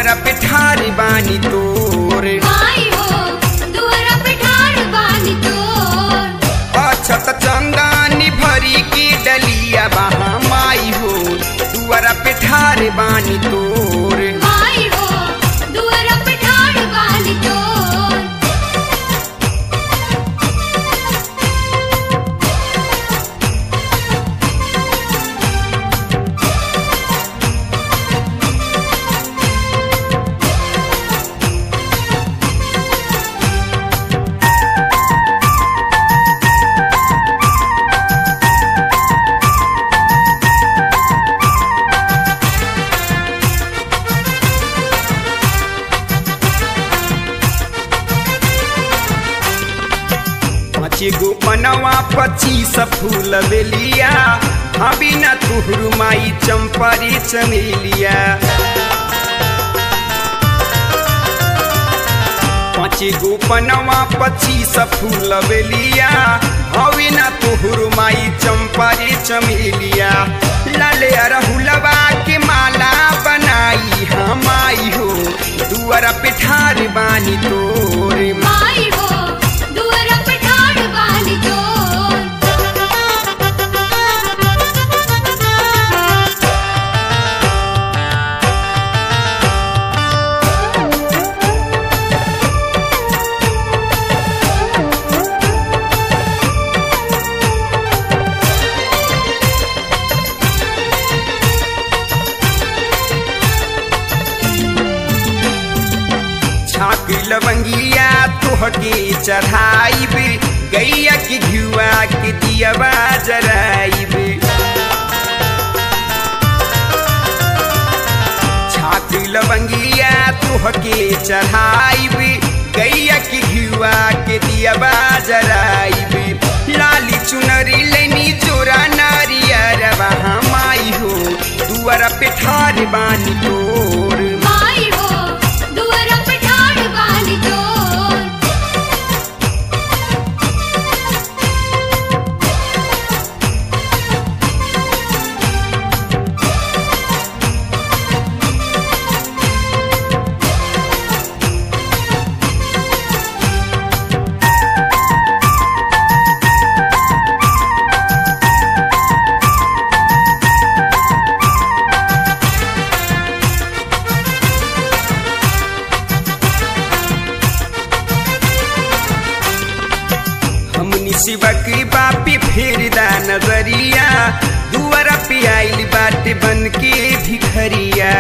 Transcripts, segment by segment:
दुआरा पे ठार बानी तोर माई हो दुआरा पे ठाड़ बानी तोर अछत चंदानी भरी की डलिया बहा माई हो दुआरा पे ठार बानी तोर माई हो दुआरा पे ठाड़ बानी तोर पाँच गो पनवा पच्चीस फूल बेलिया अभी न तुहरु माई चंपरी चमेलिया पाँच गो पनवा पच्चीस फूल बेलिया अभी न तुहरु माई चंपरी चमेलिया लाले अरहुलवा के माला बनाई हम आई हो दुआरा पे ठार बानी तोरे माई हो दुआरा पे ठाड़ बानी तोर छाक लवंगिया तोहके चढ़ाइब गैया के घुआ के दियवा जराइब छाक लवंगिया तोहके चढ़ाइब गैया के घुआ के दियवा जराइब लाली चुनरी लेनी जोरा नारियर माई हो दुआरा पे ठार बानी तोर माई हो दुआरा पे ठाड़ बानी तोर हमनी शिवक बापी फेरदा नजरिया दुआरा पे आइल बाटे बन के भिखरिया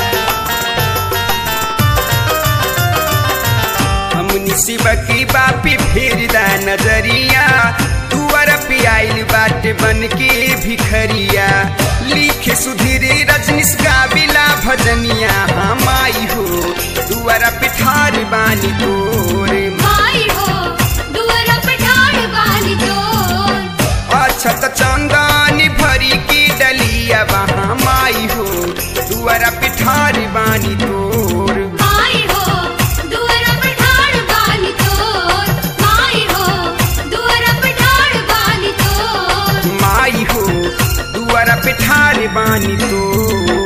हमनी शिवक बापी फेरदा नजरिया दुआरा पे आइल बाटे बन के भिखरिया लिखे सुधीर रजनीश गाविला भजनिया हम आई हो दुआरा पे ठार बानी तोरे माई हो दुआरा पे ठाड़ बानी तोर अछत चंदानी भरी की डलिया वहाँ माई हो दुआरा पिठारी बानी तोर माई हो दुआरा पे ठाड़ बानी तोर माई हो दुआरा पे ठाड़ बानी तोर माई हो दुआरा पिठारी बानी तोर